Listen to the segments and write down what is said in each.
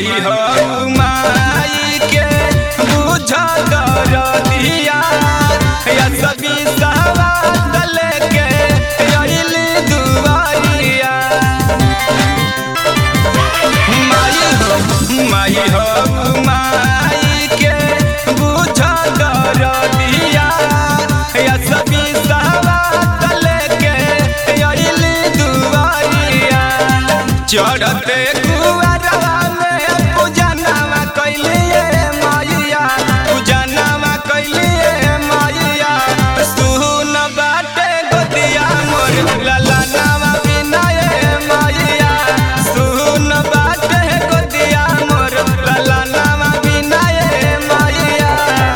माई हो माई के बुझ दरदिया या सभी सवाल लेके अइली दुआरिया माई हो माई हो माई के बुझ दरदिया या सभी सवाल लेके अइली दुआरिया चढ़ते कुआरवा में पूजनवा कैलिए मैया पूजनवा कैलिए मैया सुन बाटे गोदिया मोर ललनवा बिनाए मैया सुन बाटे गोदिया मोर ललनवा बिनाए मैया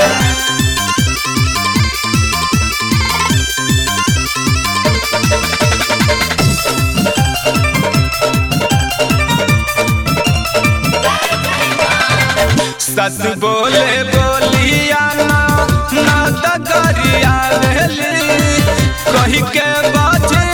सस बोले बोलिया ना ना त गरिया भेली कही के बाजे